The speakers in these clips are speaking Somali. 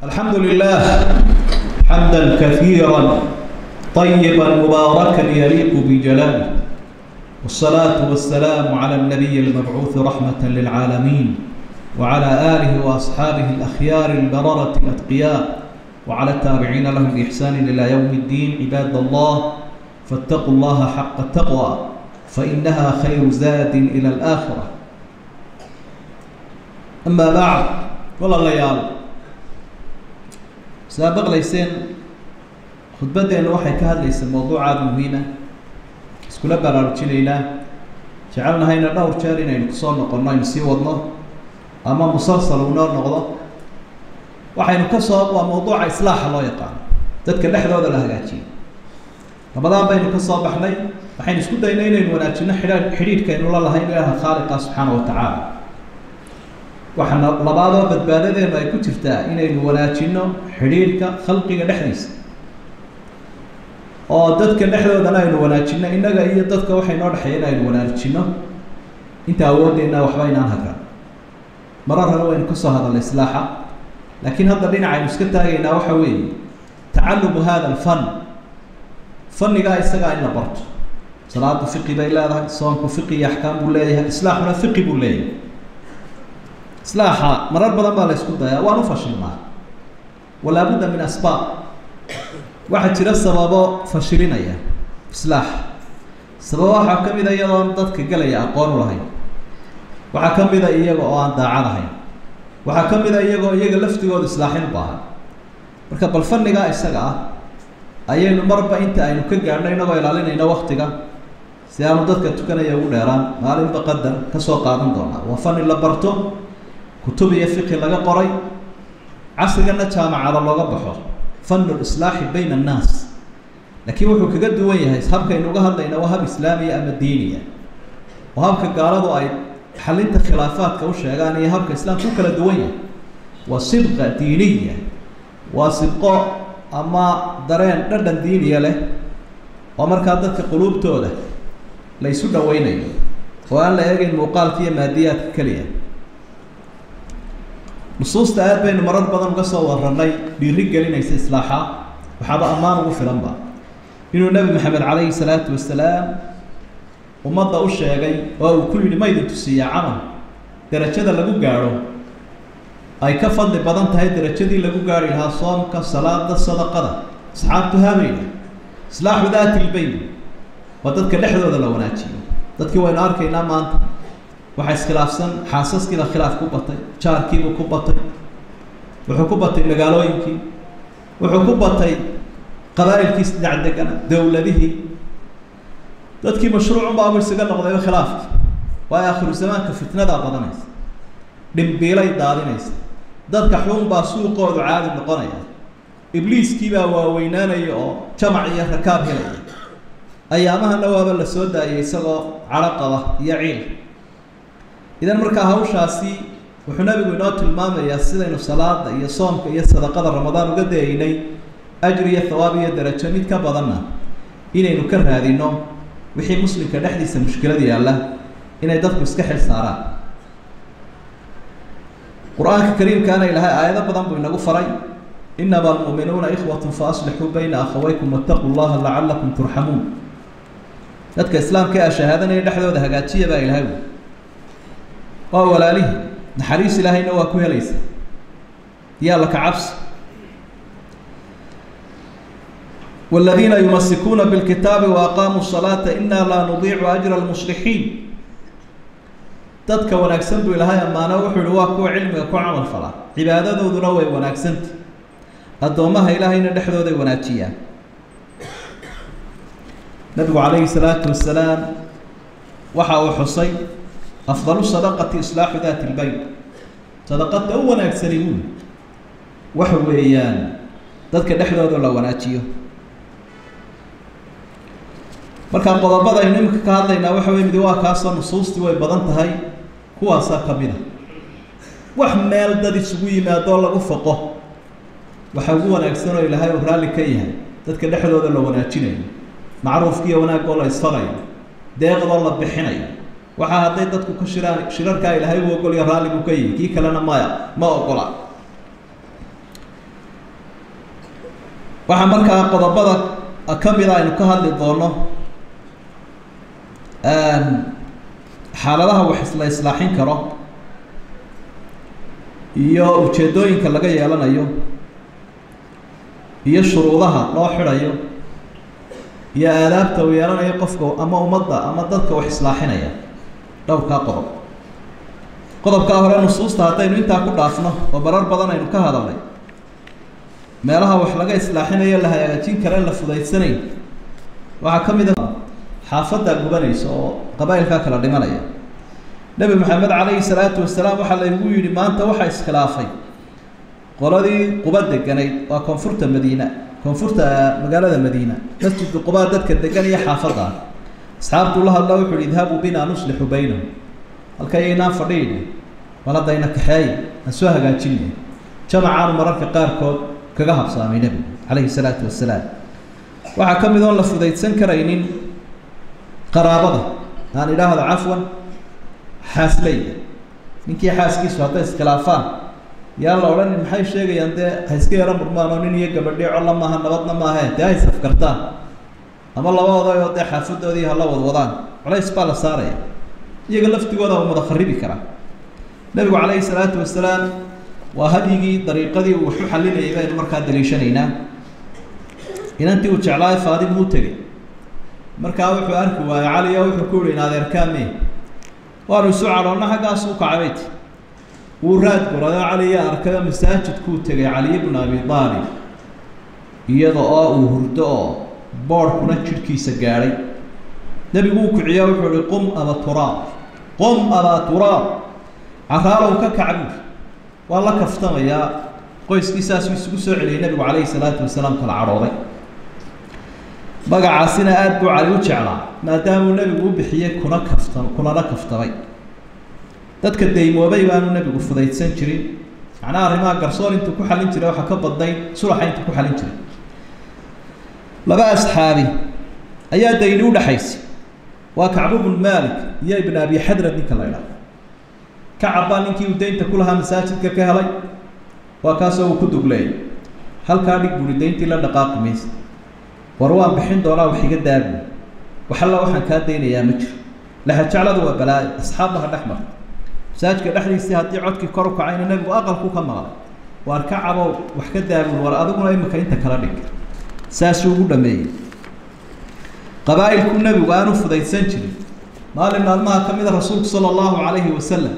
الحمد لله حمدا كثيرا طيبا مباركا يليق بجلاله والصلاة والسلام على النبي المبعوث رحمة للعالمين وعلى آله وأصحابه الأخيار البررة الأتقياء وعلى التابعين لهم بإحسان إلى يوم الدين عباد الله فاتقوا الله حق التقوى فإنها خير زاد إلى الآخرة أما بعد والله ليال سابق ليسين khudbaddeenna waxay ka hadlaysaa mowduuc aada muhiima iskula baraarujinaynaa jecelnahayna dhowr jeer inaynu kusoo noqonno aynu sii wadno ama musalsal unoo noqdo waxaynu ka soo waa mawduuca islaaxa loo yaqaano dadka dhexdooda la hagaajiyo ramadaan baynu ka soo baxnay waxaynu isku daynay inaynu wanaajino xidha xidhiidhkaynu la lahayn ilaaha khaaliqa subxaana wa tacaala waxaana labaadoo badbaadadeenu ay ku jirtaa inaynu wanaajino xidhiidhka khalqiga dhexdiisa oo dadka dhexdoodana aynu wanaajino innaga iyo dadka waxay noo dhexeeya in aynu wanaajino inta awoodeenna waxba inaan hagan marar hore waynu kasoo hadalnay islaaxa laakiin hadda dhinac aynu iska taagaynaa waxa weeye tacalumu hada alfan fannigaa isagaa in la barto salaadu fiqi bay leedahay soonku fiqi iyo axkaam buu leeyahay islaaxuna fiqi buu leeyahay islaaxa marar badan baa la ysku dayaa waan u fashilnaa walaabudda min asbaab waxaa jira sababo fashilinaya islaax sababo waxaa ka mid a iyadoon dadka gelaya aqoon u lahayn waxaa ka mid a iyaga oo aan daacad ahayn waxaa ka mid a iyagoo iyaga laftigooda islaaxin u baahan marka bal fannigaa isaga ah ayaynu marba inta aynu ka gaadhno inagoo ilaalinayno waktiga si aanu dadka tukanaya ugu dheeraan maalinba qadar ka soo qaadan doonaa waa fanni la barto kutub iyo fiqi laga qoray casrigana jaamacada looga baxo fanu lislaaxi bayna annaas laakiin wuxuu kaga duwan yahay habkaynu uga hadlayna waa hab islaamiya ama diiniya oo habka gaaladu ay xalinta khilaafaadka u sheegaan iyo habka islaamka u kala duwan yahay waa sidqa diiniya waa sidqo ama dareen dhadhan diiniya leh oo markaa dadka quluubtooda la ysu dhaweynayo oo aan la eegeyn muuqaalka iyo maadiyaadka keliya nusuusta aad baynu marar badan uga soo warranay dhiiri gelinaysa islaaxa waxaaba ammaan ugu filanba inuu nebi maxamed calayhi salaatu wasalaam ummadda u sheegay oo uu ku yidhi ma idin tusiiya camal derajada lagu gaadho ay ka fadli badan tahay derajadii lagu gaari lahaa soomka salaada sadaqada asxaabtu habayna islaaxu daati lbayn waa dadka dhexdooda la wanaajiyo dadkii waynu arkaynaa maanta waxaa iskhilaafsan xaasaskiiba khilaaf ku batay jaarkiibuu ku batay wuxuu ku batay magaalooyinkii wuxuu ku batay qabaa'ilkiis dhinac degana dowladihii dadkii mashruucunbaabu isaga noqdayba khilaafki waayo akhiru zamaanka fitnadaa badanaysa dhimbiilay daadinaysa dadka xun baa suuqoodu caadi noqonaya ibliiskiibaa waaweynaanaya oo jamac iyo rakaab helaya ayaamahana waaba la soo daayay isagoo cadho qaba iyo ciil idan markaa hawshaasi wuxuu nabigu inoo tilmaamayaa sidaynu salaada iyo soomka iyo sadaqada ramadaan uga dayaynay ajri iyo thawaab iyo darajo mid ka badanna inaynu ka raadino wixii muslimka dhexdiisa mushkilad yaalla inay dadku iska xil saaraan qur-aanka kariimkaana ilaahay aayado badan buu inagu faray inama almu'minuuna ikhwatun fa aslixuu bayna akhawaykum wattaquu llaha lacalakum turxamuun dadka islaamka ee ashahaadanaya dhexdooda hagaajiya baa ilahay wy waa walaalihii naxariis ilaahayna waa ku helaysa yaa laka cabsi والذين يمسكون بالكتاب وأقاموا الصلاة إنا لا نضيع أجر المصلحين dadka wanaagsan buu ilaahay ammaano wuxuu yihi waa kuwa cilmiga ku camal fala cibaadadooduna way wanaagsanta addoommaha ilaahayna dhexdooday wanaajiyaan nabigu calayhi salaatu wasalaam waxa uu xusay afdalu sadaqati islaaxu daati lbayn sadaqada u wanaagsani buuli waxa weeyaan dadka dhexdooda la wanaajiyo markaa qodobada aynu iminka ka hadlaynaa waxa wey midi waa kaasoo nusuustii way badan tahay kuwaasaa ka mid a wax meel dad isugu yimaadoo lagu faqo waxa ugu wanaagsan oo ilaahay uu raalli ka yahay dadka dhexdooda la wanaajinayo macruufkiiyo wanaagoo la isfarayo deeqdoo la bixinayo waxaa hadday dadku ka shiraan shirarkaa ilaahay uu ogolyo raalli buu ka yihi kii kalena maya ma ogola waxaa markaa qodobada ka mida aynu ka hadli doono xaaladaha wax isla islaaxin karo iyo ujeedooyinka laga yeelanayo iyo shuruudaha loo xidhayo iyo aadaabta uu yeelanayo qofka ama ummadda ama dadka wax islaaxinaya dhowrkaa qodob qodobkaa hore nusuusta haddaynu intaa ku dhaafno oo marar badan aynu ka hadalnay meelaha wax laga islaaxinayo la hagaajin kara in la fudaysanayn waxaa ka mid a xaafaddaa gubanaysa oo qabaa'ilkaa kala dhimanaya nebi maxamed calayhi salaatu wasalaam waxaa laygu yidhi maanta waxaa iskhilaafay qoladii quba deganayd waa koonfurta madiina koonfurta magaalada madiina masjidka qubaa dadka degan iyo xaafadda asxaabtuu la hadla wuxu uhi idhabuu binaa nuslixu baynahum halkayaynaan fadhiine maladayna kaxeeye aan soo hagaajinay jamacaanu mararka qaarkood kaga habsaamay nebigu calayhi salaatu wasalaam waxaa ka mid oon la fudaydsan karaynin qaraabada aan idhaahdo cafwan xaasleyda ninkii xaaskiisu hadday iskhilaafaan yaa la odhan maxay sheegayaan dee ha iska yaro murmaan oo nin iyo gabadhii colla maaha nabadna maahe dee hay safkartaan ama laba odayoo dee xaafadoodii hala wadwadaan culays baa la saaraya iyaga laftigooda u mada kharibi karaa nebigu calayhi salaatu wasalaam waa hadyigii dariiqadii uu waxu xalinayay baynu markaa daliishanaynaa inantii uu jeclaayo faadimu u tegey markaa wuxuu arki waayey cali oo wuxuu ku yihi in adeerkaame waanu isu cadhoonna xaggaas u kacay bayti wuu raad gurayo caliya arkayo masaajidkuu tegay caliy bnu abi aalib iyada oo uu hurdo oo boodhkuna jidhkiisa gaadhay nebigu uu kiciyo wuxuu ihi qum aba turaab qum abaa turaab caraalow ka kac buuri waa la kaftamayaa qoyskiisaasuu isugu soo celiyay nebigu calayhi salaatu wasalaam kala cadhooday magacaasina aada buu cali u jeclaa maadaamuu nebigu u bixiyey kuna kafta kunana kaftamay dadka daymoobay baanu nebigu fudaydsan jirin macnaha arrimaha garsoor intuu ku xalin jiray waxaa ka badnayd sulaxa intuu ku xalin jiray laba asxaabi ayaa dayni udhaxaysay waa kacbu bnu maalik iyo ibn abi xadrad ninka la idhaha kacab baa ninkii uu daynta ku lahaa masaajidka ka helay waa kaasoo uu ku dugleeyay halkaa dhig buuri dayntii la dhaqaaqi maysa war waan bixin doonaa wax iga daabi waxalla waxaan kaa daynayaa ma jiro lahajacladu waa balaayo asxaabbaha dhex marta masaajidka dhexdiisii haddii codkii kor u kacayna nebigu aqalku ka maqlay waar kacabow wax ka daabul war adiguna imika inta kala dhig saasuu ugu dhameeyey qabaa'ilku nebigu aanu fudaydsan jirin maalin maalmaha ka mid a rasuulku sala allahu calayhi wasalam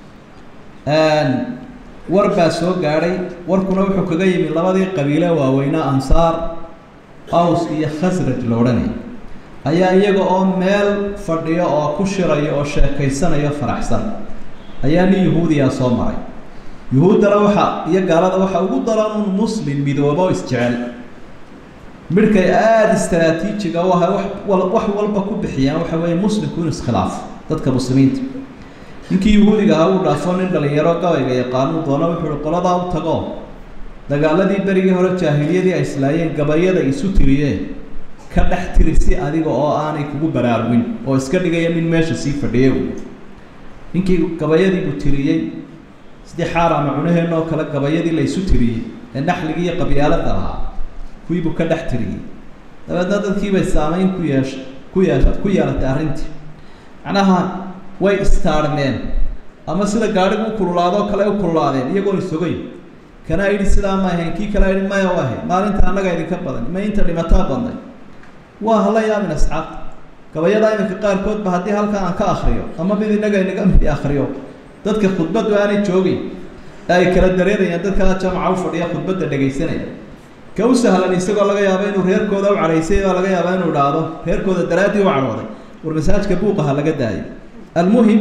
war baa soo gaadhay warkuna wuxuu kaga yimi labadii qabiile waaweynaa ansaar aws iyo khasraj la odhanaya ayaa iyaga oo meel fadhiyo oo ku shiraya oo sheekaysanayo faraxsan ayaa nin yahuudiyaa soo maray yuhuuddana waxa iyo gaalada waxa ugu daran un muslim midoobo isjecel midhkay aada istraatiijiga u ahay wax wax walba ku bixiyaan waxa weeye muslimku inu iskhilaafo dadka muslimiinta ninkii yahuudiga ahaa uu dhaafo nin dhalinyaro gabayga yaqaanuu doono wuxuu uhi qoladaa u tago dagaaladii berigii hore jaahiliyadii ay islaayeen gabayada isu tiriyeen ka dhex tiri si adiga oo aanay kugu baraarugin oo iska dhigaya nin meesha sii fadhiya ninkii gabayadiibuu tiriyey sidii xaarama cunaheenna oo kale gabayadii la isu tiriyey ee naxligii iyo qabyaalada lahaa kuwiibuu ka dhex tiriyey dabeedna dadkiibay saameyn ku yeesh ku yeesha ku yeelatay arrintii macnaha way istaarmeen ama sida gaadhigu u kululaadoo kale u kululaadeen iyagoon isogeyn kana idhi sidaa ma ahayn kii kale idhi maya u ahayn maalinta annaga idinka badan ma inta dhimataa badnay waa hala yaabin asxaabta gabayada iminka qaarkoodba haddii halkan aan ka akriyo ama mid inaga inaga midi akriyo dadka khudbaddu aanay joogin ee ay kala dareerayaan dadkaa jamaca u fadhiya khudbadda dhegaysanaya ka u sahlan isagoo laga yaabo inuu reerkooda u cadhaysay baa laga yaabaa inuu idhaahdo reerkooda daraaddii u cadhooday war masaajka buuqaha laga daayo almuhim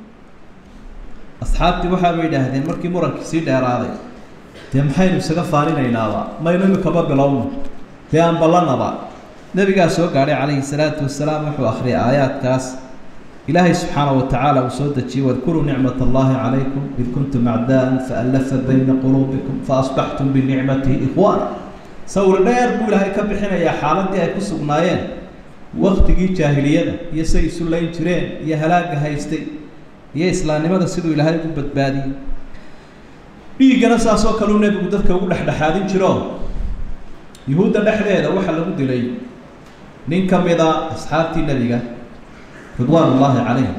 asxaabtii waxaaba yidhaahdeen markii murankii sii dheeraaday dee maxaynu isaga faaninaynaaba maynu imikaba bilowno dee aan ballanaba nebigaa soo gaadhay calayhi salaatu wasalaam wuxuu akhriyay aayaadkaas ilaahay subxaanaه watacaala uu soo dejiyey wadkuruu nicmat allahi calaykum id kuntum acdaa'an faallafa bayna quluubikum faasbaxtum binicmatihi ikhwaana sawir dheer buu ilaahay ka bixinayaa xaaladii ay ku sugnaayeen waktigii jaahiliyada iyo say isu layn jireen iyo halaagga haystay iyo islaamnimada siduu ilaahay ugu badbaadiyey dhiiggana saas oo kaleu nebigu dadka ugu dhexdhexaadin jiro yuhuudda dhexdeeda waxaa lagu dilay nin ka mida asxaabtii nebiga ridwaan ullaahi calayhim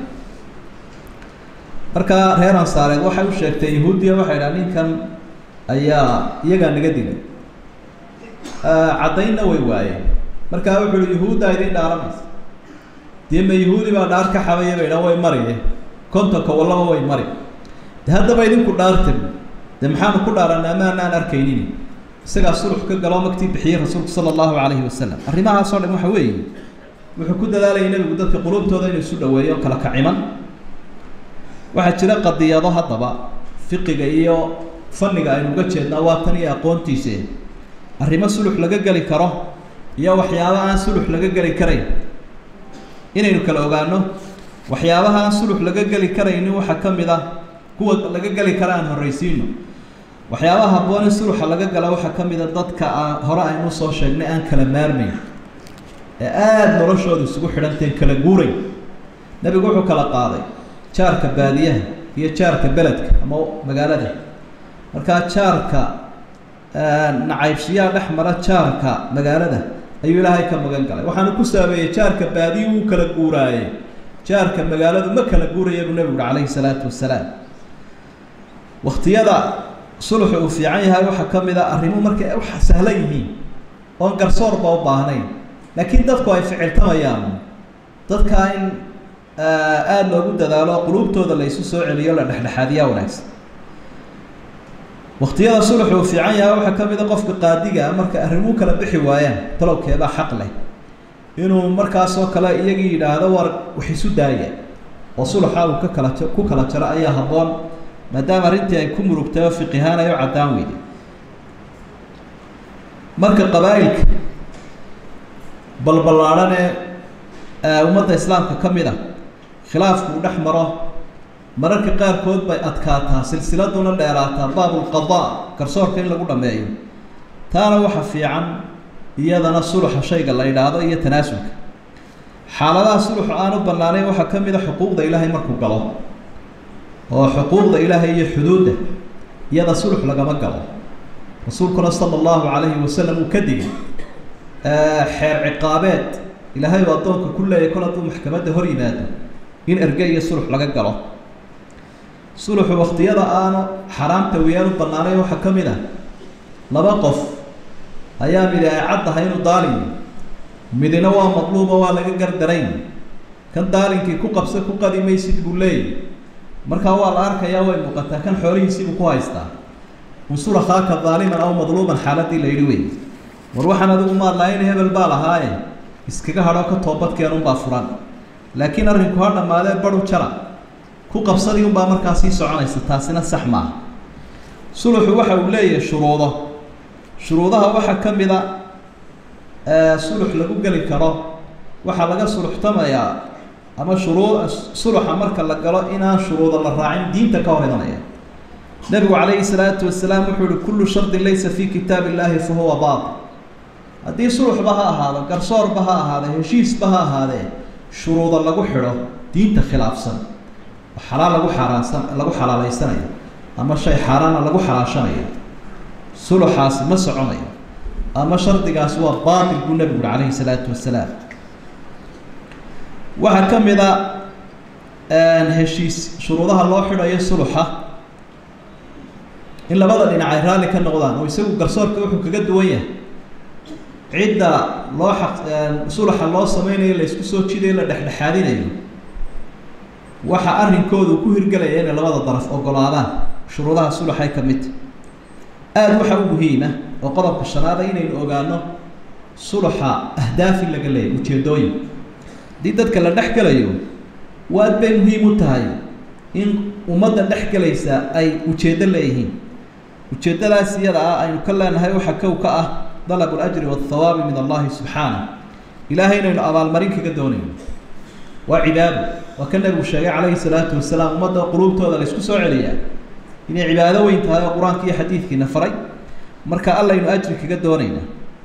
markaa reer ansaareed waxay u sheegtay yahuudiya waxay dhaha ninkan ayaa iyagaa naga dilay caddaynna way waayeen markaa wuxu uhi yuhuuddaa idin dhaaranaysa dee ma yahuudi baa dhaar ka xabaya bay dhaan way mariye kontonka wallaba way mari de haddaba idinku dhaartan dee maxaanu ku dhaaranay ama anaan arkaynin isagaa sulux ka galoo magtii bixiyey rasuulku sala allahu calayhi wasalam arrimahaasoo dhan waxa weeye wuxuu ku dadaalayay nebigu dadka quluubtooda inuu isu dhaweeyo kala kaciman waxaa jira qadiyado haddaba fiqiga iyo fanniga aynu uga jeednaa waa tan iyo aqoontiise arrimo sulux laga geli karo iyo waxyaaba aan sulux laga geli karayn inaynu kala ogaano waxyaabaha aan sulux laga geli karaynin waxaa ka mid ah kuwa laga geli kara aan horraysiino waxyaabaha habboon in suluxa laga gala waxaa ka mid a dadka aan hore aynu soo sheegnay aan kala maarmayn ee aada noloshooda isugu xidhanteen kala guuray nebigu wuxuu kala qaaday jaarka baadiyaha iyo jaarka beledka ama magaalada markaa jaarka nacaybshiyaa dhex mara jaarka magaalada ayuu ilaahay ka magan galay waxaanu ku saabeeyey jaarka baadiyu wuu kala guuraaye jaarka magaaladu ma kala guuraya buu nebigu uhi calayhi salaatu wasalaam waktiyada suluxu uu fiican yahay waxaa ka mid a arrimo markay wax sahlan yihiin oon garsoorba u baahnayn laakiin dadku ay ficiltamayaan dadkaa in aada loogu dadaalo quluubtooda la isu soo celiyo la dhexdhexaadiyaa wanaagsan waktiyada suluxu uu fiican yahay waxaa ka mid a qofka qaadiga marka arrimuu kala bixi waayaan talowkeebaa xaq leh inuu markaasoo kale iyagii yidhaahdo war wax isu daaya oo suluxa uu ka kala ku kala jaro ayaa habboon maadaama arrintii ay ku murugtay oo fiqihaan ay u caddaan weyday marka qabaa'ilka balballaadhan ee ummadda islaamka ka mid a khilaafku uu dhex maro mararka qaarkood bay adkaataa silsiladuna dheeraataa baabulqadaa garsoorka in lagu dhammeeyo taana waxa fiican iyadana suluxa shayga la yidhaahdo iyo tanaasulka xaaladaha suluxu aan u bannaanayn waxaa ka mid a xuquuqda ilaahay markuu galo oo xuquuqda ilaahay iyo xuduudda iyada sulux lagama galo rasuulkuna sala allahu calayhi wasalam uu ka digay xeer ciqaabeed ilaahay uu addoonka ku leeyahy kol hadduu maxkamadda hor yimaado in erge iyo sulux laga galo suluxu waktiyada aanu xaraamta weyaan u bannaanayn waxaa ka mid ah laba qof ayaa midi ay caddahay inuu daalin midina waa madluubo waa laga gardarayn kan daalinkii ku qabsa ku qadi maysid buu leeyahy markaa waa la arkayaa way muuqataa kan xoolihiisiibuu ku haystaa unsur akhaaka daaliman aw madluuman xaaladii la yidhi wey war waxaan adigu maadlahayn hebel baa lahaaye iskaga hadhoo ka toobadkeenunbaa furan laakiin arrinku ha dhammaadee baru jara ku qabsadii unbaa markaa sii soconaysa taasina sax maaha suluxu waxa uu leeyahay shuruudo shuruudaha waxaa ka mid a sulux lagu geli karo waxaa laga suluxtamayaa ama shuruu suluxa marka la galo inaan shuruuda la raacin diinta ka hor imanaya nebigu calayhi salaatu wasalaam wuxuu uhi kullu shardin laysa fii kitaab illaahi fa huwa baatil haddii suluxba ha ahaado garsoorba ha ahaade heshiisba ha ahaadee shuruuda lagu xidho diinta khilaafsan oo xalaal lagu xaaraansan lagu xalaaleysanayo ama shay xaaraana lagu xalaashanayo suluxaasi ma soconayo ama shardigaasi waa baatil buu nebigu uhi calayhi salaatu wasalaam waxaa ka mid a heshiis shuruudaha loo xidhayo suluxa in labada dhinac ay raalli ka noqdaan oo isagu garsoorka wuxuu kaga duwan yahay cidda loo xaq suluxa loo sameynayo la isku soo jidayo la dhexdhexaadinayo waxa arrinkoodu ku hirgelaya inay labada daraf ogolaadaan shuruudaha suluxay ka midta aada waxa u muhiima oo qodobka shanaada inaynu ogaano suluxa ahdaaf in laga leeyahy ujeedooyin haddii dadka la dhex gelayo waad bay muhiim u tahay in ummadda dhex gelaysa ay ujeeddo leeyihiin ujeeddadaas iyada ah aynu ka leenahay waxa kow ka ah dalabu lajri wathawaabi min allahi subxaanah ilaahay inaynu abaalmarin kaga doonayno waa cibaado waa ka nebigu sheegay calayhi salaatu wasalaam ummadda quluubtooda la isku soo celiyaa inay cibaado weyn tahay oo qur-aanka iyo xadiidkiina faray marka allaynu ajri kaga doonayna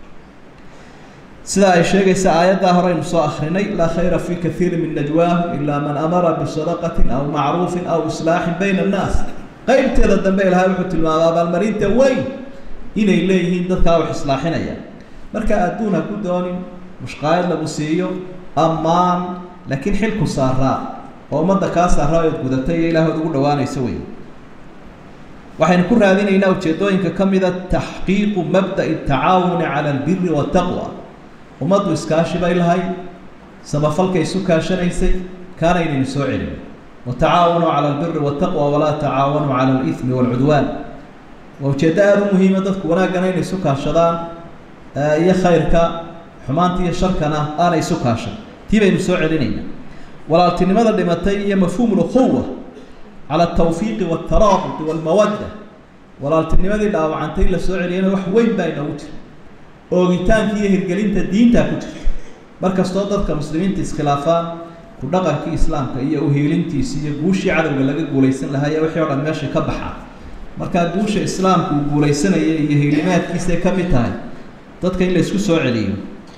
sida ay sheegaysa aayaddaa horeynu soo akrinay laa khayra fii kaiiri min najwaahum ilaa man amara bisadaqatin aw macruufin aw islaaxin bayna annaas qeybteeda dambe ilahay wuxuu tilmaamay abaalmarinta weyn inay leeyihiin dadkaa wax islaaxinaya marka adduun ha ku doonin mushqaayad lagu siiyo ammaan laakiin xilku saaraa oo ummadda kaa saaraa ood gudatay iyo ilaahood ugu dhawaanayso wey waxaynu ku raadinaynaa ujeedooyinka ka mida taxqiiqu mabda'i tacaawuni cala albiri waataqwa ummaddu iskaashi bay lahayd samafalkay isu kaashanaysay kaana inaynu soo celin watacaawanuu cala albiri waataqwa walaa tacaawanuu cala alithmi waalcudwaan waa ujeeddo aada u muhiima dadku wanaaggana inay isu kaashadaan iyo khayrka xumaanta iyo sharkana aanay isu kaashan tii baynu soo celinaynaa walaaltinimada dhimatay iyo mafhuumu lukhuwa cala altawfiiqi waltaraabuti walmawadda walaaltinimadii dhaawacantay la soo celiyana wax weyn baa inoogu jira oogitaanka iyo hirgelinta diintaa ku jirta mar kastoo dadka muslimiinta iskhilaafaan ku dhaqankii islaamka iyo uhiilintiisi iyo guushii cadowga laga guulaysan lahaa iyo wixii o dhan meesha ka baxaa markaa guusha islaamku uu guulaysanaya iyo hiilimaadkiisay ka mid tahay dadka in la isku soo celiyo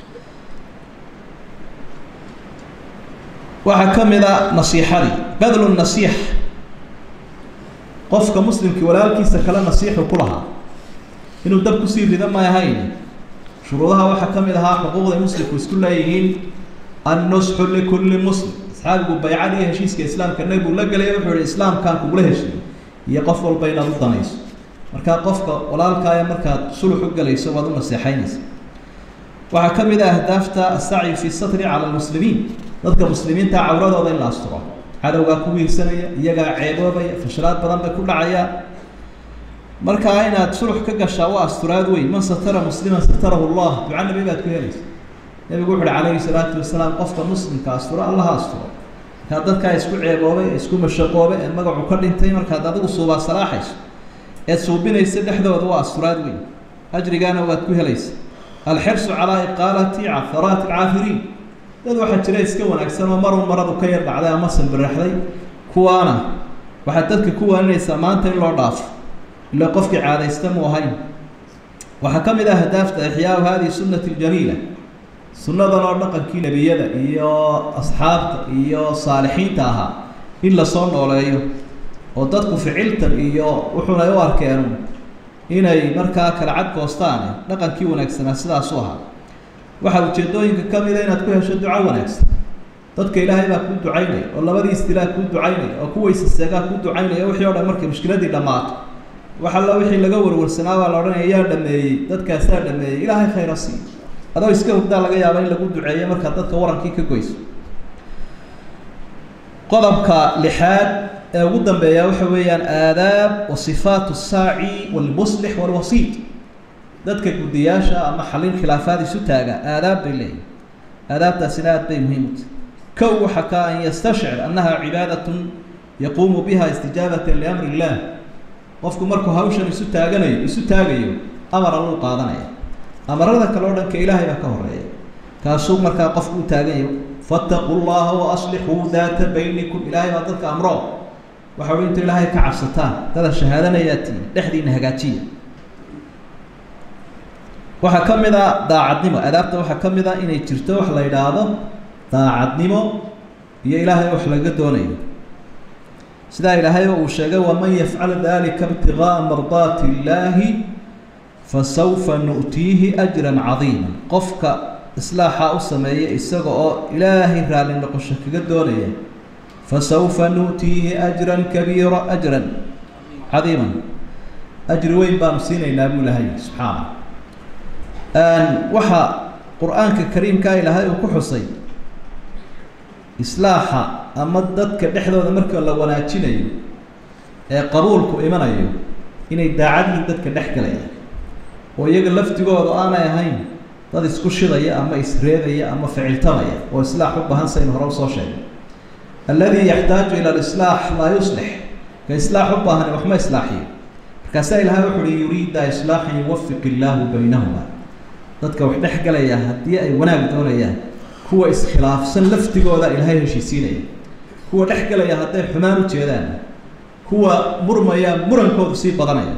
waxaa ka mid a nasiixadii badlu nasiix qofka muslimkii walaalkiisa kale nasiixu ku lahaa inuu dab kusii rida may ahayn shuruudaha waxaa ka mid ahaa xuquuqday muslimku isku leeyihiin annusxu likulli muslim asxaabigu baycad iyo heshiiska islaamka nebigu la gelaya wuxuu ihi islaamkaan kugula heshiiyo iyo qof walba inaad u danayso markaa qofka walaalkaaya markaad sulux u gelayso waad u naseexaynaysa waxaa ka mid ah ahdaafta asacyi fi satri cala almuslimiin dadka muslimiinta cawradooda in la asturo cadowgaa ku wiirsanaya iyagaa ceeboobaya fashalaad badan bay ku dhacayaan markaa inaad sulux ka gashaa waa asturaad weyn man satara musliman satarahu llah duca nabi baad ku helaysa nebigu wuxu uhi calayhi salaatu wasalaam qofka muslimka asturo allaha asturo markaa dadkaa isku ceeboobay ee isku mashaqoobay ee magacu ka dhintay markaad adigu suubaa salaaxayso eed suubinaysa dhexdooda waa asturaad weyn ajrigaana waad ku helaysa alxirsu calaa iqaalati caharaati alcaafiriin dad waxaa jira iska wanaagsan oo marun maradu ka yar dhacday ama sanbiraxday kuwaana waxaad dadka ku waaninaysaa maanta in loo dhaafo ila qofkii caadaysta mu ahayn waxaa ka mid ah hadaafta ixyaau hadihi sunnati ljamiila sunnadan oo dhaqankii nebiyada iyo asxaabta iyo saalixiinta ahaa in lasoo nooleeyo oo dadku ficiltan iyo wuxuunay u arkeen inay markaa kala cad goostaane dhaqankii wanaagsanaa sidaasu ahaa waxaa ujeedooyinka ka mida inaad ku hesho duco wanaagsan dadka ilaahay baa kuu ducaynaya oo labadii istilaa kuu ducaynaya oo kuwaysaseegaa kuu ducaynaya wixii o dhan markay mushkiladii dhammaato wax alla wixii laga warwarsanaa baa la odhanaya yaa dhameeyey dadkaasaa dhameeyey ilaahay khayra sii adoo iska hogdaa laga yaaba in lagu duceeyo markaad dadka warankii ka goyso qodobka lixaad ee ugu dambeeya waxa weeyaan aadaab wa sifaatu saaci walmuslix walwasiit dadka guddiyaasha ama xalin khilaafaad isu taaga aadaab bay leeyihin aadaabtaasina aad bay muhiim u tahay kow waxa ka an yastashcir annaha cibaadatun yaquumu biha istijaabatan liamri illah qofku markuu hawshan isu taaganayo isu taagayo amar alluu qaadanaya amarada kale o dhanka ilaahay baa ka horeeya kaasuu markaa qofku u taaganyayo fattaquu llaha wa aslixuu daata baynikum ilaahay baa dadka amro waxa uhi inta ilaahay ka cabsataan dada shahaadanayaa tiin dhexdiina hagaajiya waxaa ka mid a daacadnimo adaabta waxaa ka mid a inay jirto wax la yidhaahdo daacadnimo iyo ilaahay wax laga doonayo sidaa ilaahayba uu sheegay waman yafcal dalika ibtigaaa mardaati illaahi fasawfa nu'tiihi ajran cadiima qofka islaaxa u sameeya isaga oo ilaahay raalli noqosho kaga doonaya fasawfa nu'tiihi ajran kabiira ajran cadiiman ajri weyn baanu siinaynaa buu ilahay subxaana waxaa qur-aanka kariimkaa ilaahay uu ku xusay islaaxa ama dadka dhexdooda marka la wanaajinayo ee qabuulku imanayo inay daacadii dadka dhex galaya oo iyaga laftigooda aanay ahayn dad isku shidaya ama isreebaya ama ficiltamaya oo islaax u baahan saynu hore usoo sheegay alladii yaxtaaju ila alislaax laa yuslix ka islaax u baahani waxma islaaxiyo markaasaa ilahay wuxu uhi yuriida islaaxan yuwafiq illaahu baynahuma dadka wax dhex galaya haddii ay wanaag doonayaan kuwa iskhilaafsan laftigooda ilaahay heshiisiinaya kuwa dhex galaya hadday xumaan u jeedaan kuwa murmaya murankoodu sii badanaya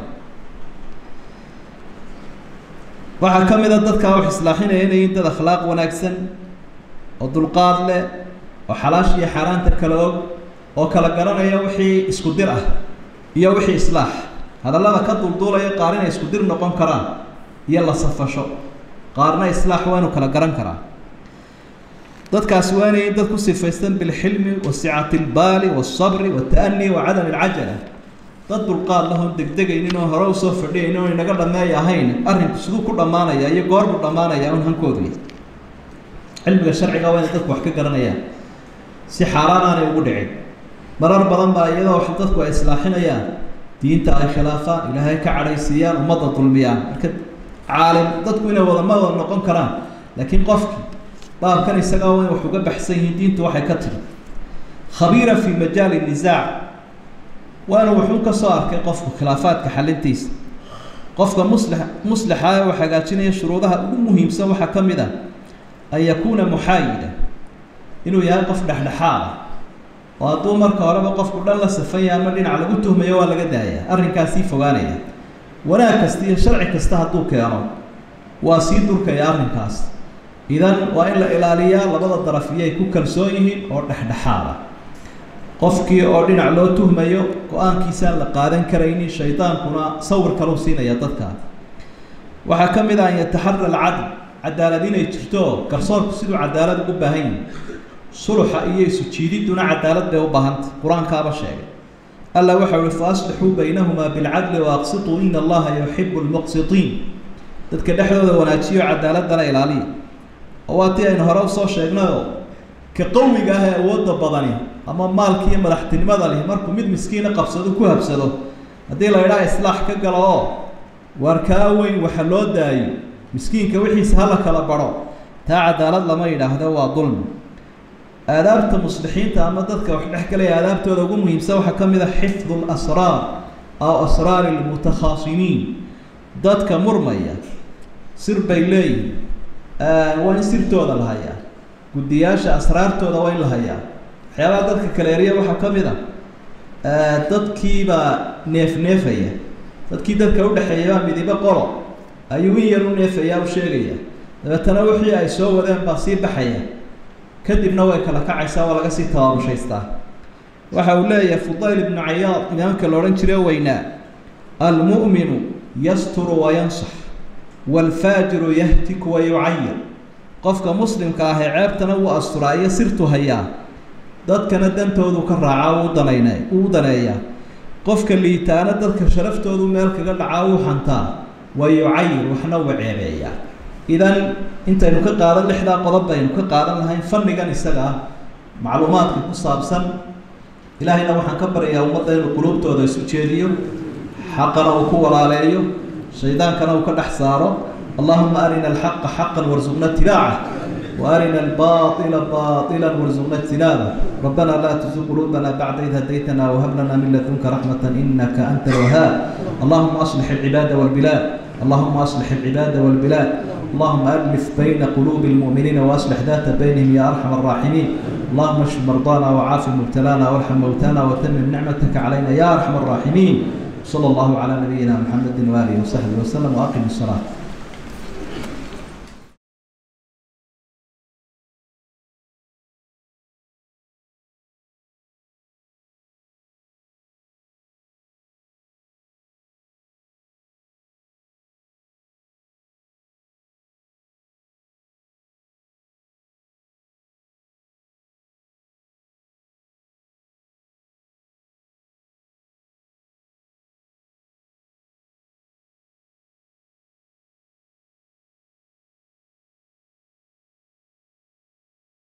waxaa ka mid a dadkaa wax islaaxinaya inay yihiin dad akhlaaq wanaagsan oo dulqaad leh oo xalaasha iyo xaaraanta kala og oo kala garanaya wixii isku dir ah iyo wixii islaax hadallada ka dulduulaya qaar inay isku dir noqon karaan iyo la safasho qaarna islaax waa inu kala garan karaa dadkaasi waa inay dad ku sifaystan bilxilmi wa sicati lbaali waasabri wata'ani wa cadami alcajala dad dulqaad lahon degdegaynin oo hore usoo fadhiyaynin oo inaga dhameey ahayn arrinku siduu ku dhammaanaya iyo goorbuu dhammaanaya un hankoodu cilmiga sharciga waa inay dadku wax ka garanayaan si xaaraan aanay ugu dhicin marar badan baa iyadoo wax dadku ay islaaxinayaan diinta ay khilaafaan ilaahay ka cadhaysiiyaan ummadda dulmiyaan marka caalim dadku inay wadama wada noqon karaan laakiin qofki baabkan isagaa waa in wax uga baxsan yihiin diintu waxay ka tiri khabiira fi majaali nisaac waa inuu wuxuu ka soo arkay qofku khilaafaadka xalintiisa qofka muslix muslixa ee uu hagaajinaya shuruudaha ugu muhiimsan waxaa ka mid ah an yakuuna muxaayida inuu yahay qof dhexdhexaada oo hadduu marka horeba qofku dhan la safanya ama dhinac lagu tuhmayo waa laga daaya arrinkaasii fogaanaya wanaag kasta iyo sharci kasta hadduu keeno waa sii durkaya arrinkaas idan waa in la ilaaliyaa labada daraf iyo ay ku kalsoon yihiin oo dhexdhexaada qofkii oo dhinac loo tuhmayo go-aankiisaan la qaadan karaynin shaydaankuna sawir kaluu siinaya dadka waxaa ka mid ah an yataxara alcadl cadaalad inay jirto garsoorku siduu cadaalad ugu baahan yihi suluxa iyo isu jiididuna cadaalad bay u baahantay qur-aankaaba sheegay alla waxa uhi fa aslixuu baynahumaa bilcadli waaqsituu ina allaha yuxibu lmuqsitiin dadka dhexdooda wanaajiyo cadaaladana ilaaliya oo waa tii aynu hore usoo sheegnayoo ka qawiga ah ee awoodda badani ama maalki iyo madaxtinimada leh markuu mid miskiina qabsado ku habsado haddii la idhaha islaax ka galo oo waar kaa weyn waxa loo daayo miskiinka wixiisa hala kala baro taa cadaalad lama yidhaahdo waa dulmi aadaabta muslixiinta ama dadka wax dhex galaya aadaabtooda ugu muhiimsan waxaa ka mid a xifdu lasraar aw asraari lmutakhaasimiin dadka murmaya sir bay leeyihin waa in sirtooda la hayaa guddiyaasha asraartooda waa in la hayaa waxyaabaha dadka kaleeriya waxaa ka mid a dadkiibaa neef neefaya dadkii dadka udhexeeyabaa midibo qolo ayuu in yar u neefaya u sheegaya dabeetana wixii ay soo wadeen baa sii baxaya kadibna way kala kacaysaa waa laga sii tabaamushaystaa waxa uu leeyahay fudayl ibnu cayaad imaamka la odhan jire weynaa almu'minu yasturu wayansax waalfaajiru yahtiku wayucayir qofka muslimka ah ee ceebtana wuu asturaa iyo sirtu hayaa dadkana dantoodu ka raacaa uu danayne uu daneeyaa qofka liitaana dadka sharaftoodu meel kaga dhacaa uu xantaa wayucayir waxna uu ceebeeyaa idan intaynu ka qaadan lixdaa qodob baynu ka qaadan lahayn fannigan isaga ah macluumaadka ku saabsan ilaahayna waxaan ka baryayaa ummadda inuu quluubtooda isu jeediyo xaqana uu ku walaaleeyo shaydaankana uu ka dhex saaro allahuma arina alxaqa xaqan warsuqna itibaaca وأرنا الباطل باطلا وارزقنا اجتنابه ربنا لا تزغ قلوبنا بعد إذ هديتنا وهب لنا من لدنك رحمة إنك أنت الوهاب اللهم أصلح العباد والبلاد اللهم أصلح العباد والبلاد اللهم ألف بين قلوب المؤمنين وأصلح ذات بينهم يا أرحم الراحمين اللهم اشف مرضانا وعاف مبتلانا وارحم موتانا وتمم نعمتك علينا يا أرحم الراحمين صلى الله على نبينا محمد وآله وصحبه وسلم وأقم الصلاة